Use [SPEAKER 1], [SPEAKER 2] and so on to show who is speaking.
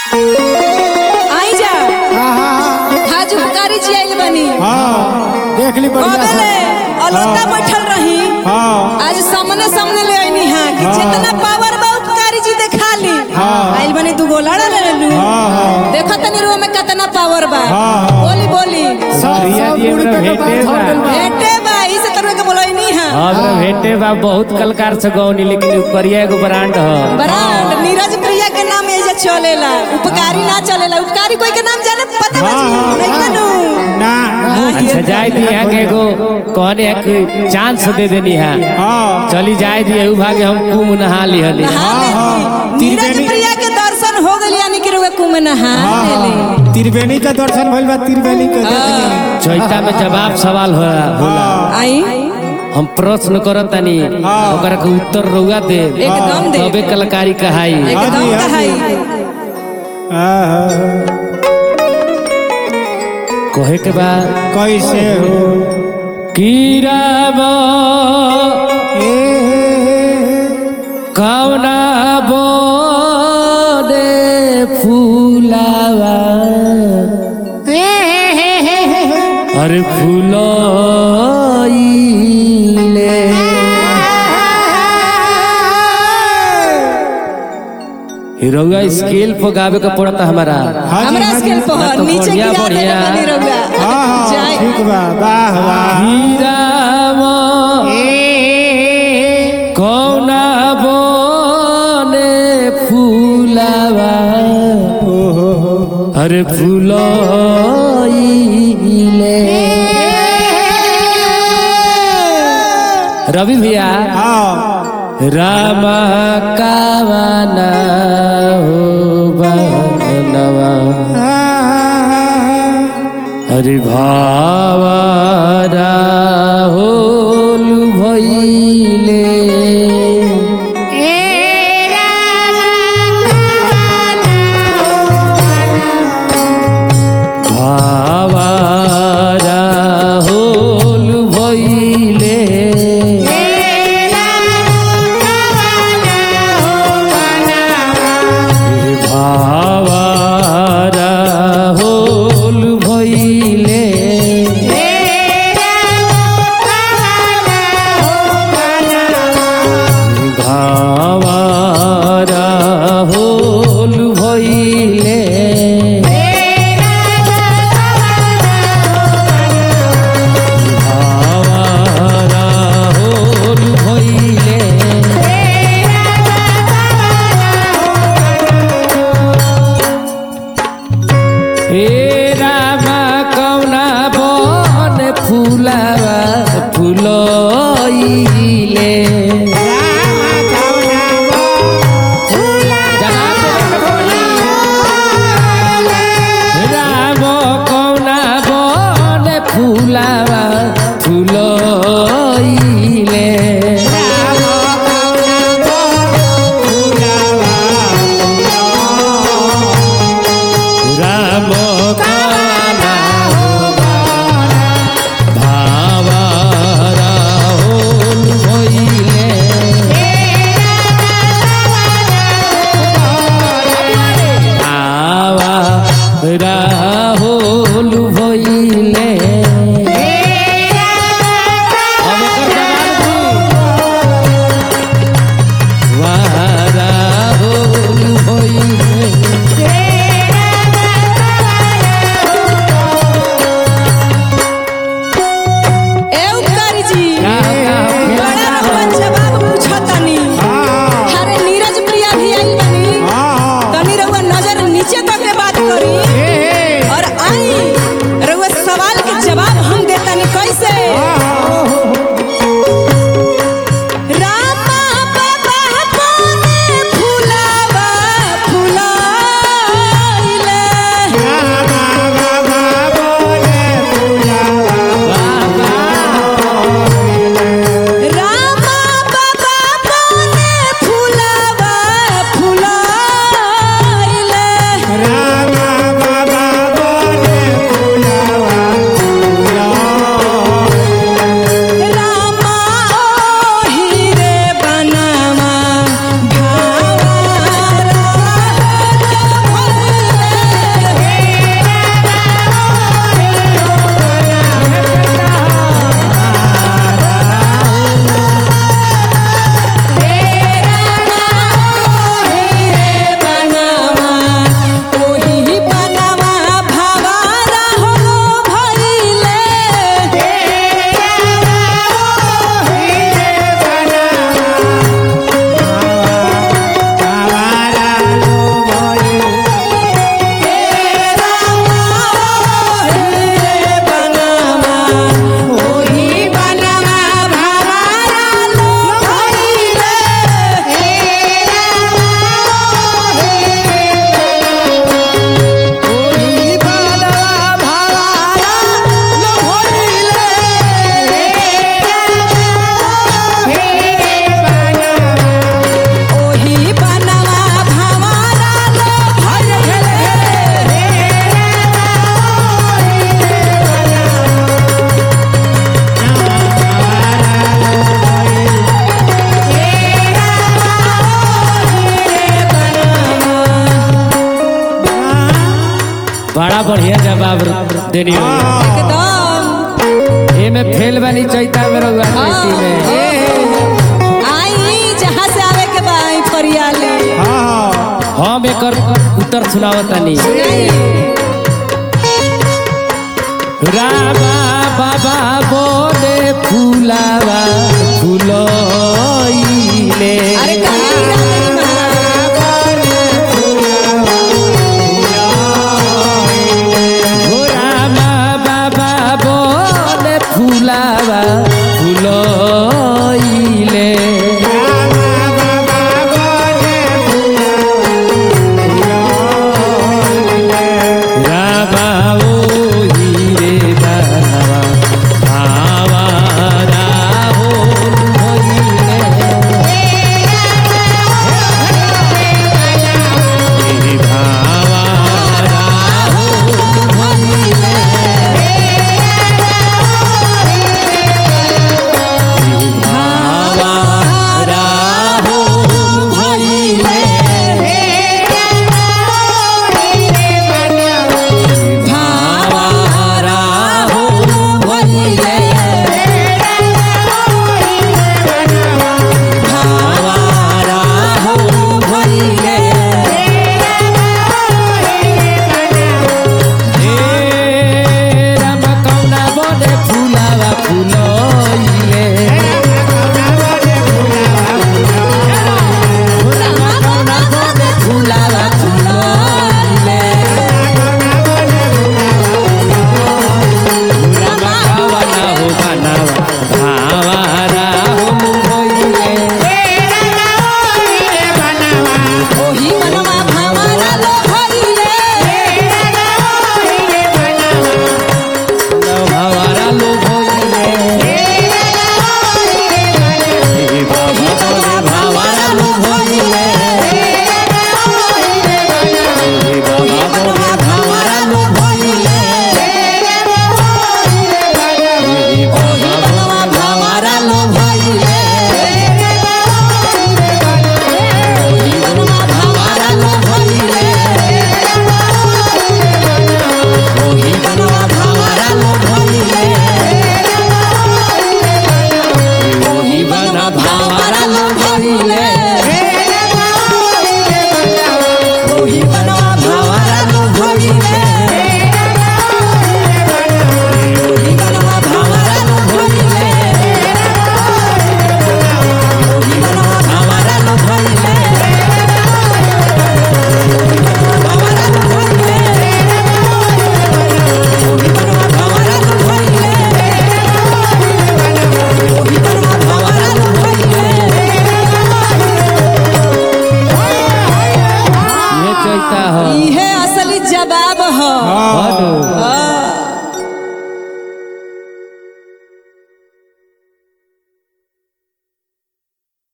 [SPEAKER 1] आई जा हाजू पुकारी जी आइल बनी
[SPEAKER 2] हाँ देख ली बढ़िया
[SPEAKER 1] कबेले
[SPEAKER 2] से
[SPEAKER 1] अलोटा बैठल रही
[SPEAKER 2] हाँ
[SPEAKER 1] आज सामने सामने ले आईनी हां कि
[SPEAKER 2] हाँ।
[SPEAKER 1] जितना पावर बा उपकारी जी देखा ली
[SPEAKER 2] हाँ।
[SPEAKER 1] आइल बनी दू गोला ले लेलू
[SPEAKER 2] हाँ हाँ
[SPEAKER 1] देखो तनी रो में कितना पावर बा
[SPEAKER 2] हाँ।
[SPEAKER 1] बोली बोली
[SPEAKER 2] सब
[SPEAKER 3] रिया
[SPEAKER 2] सब
[SPEAKER 3] जी
[SPEAKER 2] बुढ़
[SPEAKER 3] हमरा
[SPEAKER 2] के
[SPEAKER 3] भेटे
[SPEAKER 2] बात हो
[SPEAKER 3] बा।
[SPEAKER 2] गइल बा।
[SPEAKER 1] बेटे बा इसे तरह के बोलोई नहीं हां
[SPEAKER 3] हमरा भेटे बा बहुत कलकार से गौनी लेकिन उ करिया एगो ब्रांड ह
[SPEAKER 1] ब्रांड नीरज प्रिया के नाम एजे चलेला उपकारी ना चलेला उपकारी कोई के नाम जाने पता बा जी
[SPEAKER 2] हाँ,
[SPEAKER 1] नहीं जानू
[SPEAKER 2] ना
[SPEAKER 3] अच्छा जाए दी यहाँ के एगो कहने है कि चांस दे देनी है
[SPEAKER 2] हाँ
[SPEAKER 3] चली जाए दी एहू भागे हम कुम नहा ली हली
[SPEAKER 1] नहा ले
[SPEAKER 2] हाँ।
[SPEAKER 1] ली। नीरज
[SPEAKER 2] त्रिवेणी-
[SPEAKER 1] प्रिया के दर्शन हो गइल यानी कि रुए कुम नहा
[SPEAKER 2] हाँ
[SPEAKER 1] ले ली
[SPEAKER 2] हाँ त्रिवेणी का दर्शन भइल बा त्रिवेणी के देख
[SPEAKER 3] चौथा में जवाब सवाल हो होला
[SPEAKER 1] आई
[SPEAKER 3] हम प्रश्न करत तनी
[SPEAKER 2] हाँ।
[SPEAKER 3] ओकरा के उत्तर रउआ दे
[SPEAKER 1] एकदम दे
[SPEAKER 3] तबे कलाकारी कहाई
[SPEAKER 1] एकदम
[SPEAKER 2] हाँ जी, हाँ
[SPEAKER 1] कहाई
[SPEAKER 2] ली। हाँ,
[SPEAKER 3] कहे के बाद
[SPEAKER 2] कैसे हो
[SPEAKER 3] कीराबा
[SPEAKER 2] ए
[SPEAKER 3] कवना बोदे फूलावा अरे फूलोइले हिरौआ स्केल पर गावे का पड़ता हमारा
[SPEAKER 2] हाँ जी,
[SPEAKER 1] हमरा
[SPEAKER 2] हाँ जी।
[SPEAKER 1] स्केल पर
[SPEAKER 3] ना तो
[SPEAKER 1] नीचे
[SPEAKER 3] बढ़िया,
[SPEAKER 1] गिरा देले
[SPEAKER 3] बढ़िया।
[SPEAKER 1] बनी रहुआ
[SPEAKER 2] हाँ हाँ
[SPEAKER 1] जाए
[SPEAKER 2] ठीक बा वाह वाह
[SPEAKER 3] हीरावा कौना बोने फूलावा
[SPEAKER 2] ओहो हो
[SPEAKER 3] अरे फूलोइले रवि भैया
[SPEAKER 2] हाँ
[SPEAKER 3] रामा कावाना हो बनवा हरि भावारा होल भइले भावारा होल भइले भावारा होल भइले बढ़िया जवाब देनी हो
[SPEAKER 1] एकदम
[SPEAKER 3] एमे फेल बनी चैता में रहुआ खेती में
[SPEAKER 1] आई जहाँ से आवे के बा आई फरियाली
[SPEAKER 3] हम एकर उत्तर सुनावतानी रामा बाबा बोले फूलावा फूलोइले
[SPEAKER 1] अरे कहीं राम नहीं
[SPEAKER 3] हो रामा बाबा बोले फूलावा फूलोइले रामा ओही रे दानवा भावा राहो भइले हे भावा राहो भइले भावा राहो भइले भावा राहो भइले भावा राहो भइले हे राम कौना बने फुलावा फुलोइले राम कौना बने फुलावा फुलोइले राम भावना हो बनावा भावा राहो भइले
[SPEAKER 1] ओही मनवा भावारा लो भइले
[SPEAKER 3] भावारा लो भइले हे बाबा बोले भावारा लो भइले हे बाबा बोले भावारा लो भइले हे बाबा बोले भावारा लो भइले
[SPEAKER 1] ओही मनवा भावारा लो भइले
[SPEAKER 3] ओही बनवा भावारा लो भइले ओही बना भावारा लो भइले
[SPEAKER 1] ओही मनवा भावारा लो भइले ओही मनवा भावारा लो भइले ओही मनवा भावारा लो भइले भावारा लो भइले ओही मनवा भावारा लो भइले ओही मनवा भावारा लो भइले
[SPEAKER 3] ये चैता हो
[SPEAKER 1] इहे असली जवाब ह
[SPEAKER 3] हनु
[SPEAKER 1] हाँ।